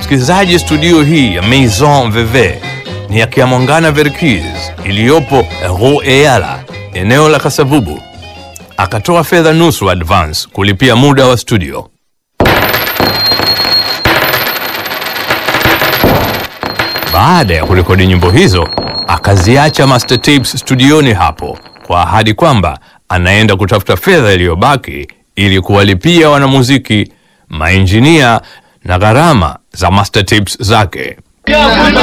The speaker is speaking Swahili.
Msikilizaji, studio hii ya Maison Veve ni ya Kiamwangana Verkis iliyopo Rue Eyala, eneo la Kasavubu. Akatoa fedha nusu advance kulipia muda wa studio. Baada ya kurekodi nyimbo hizo, akaziacha master tapes studioni hapo kwa ahadi kwamba anaenda kutafuta fedha iliyobaki ili kuwalipia wanamuziki, mainjinia na gharama za master tapes zake.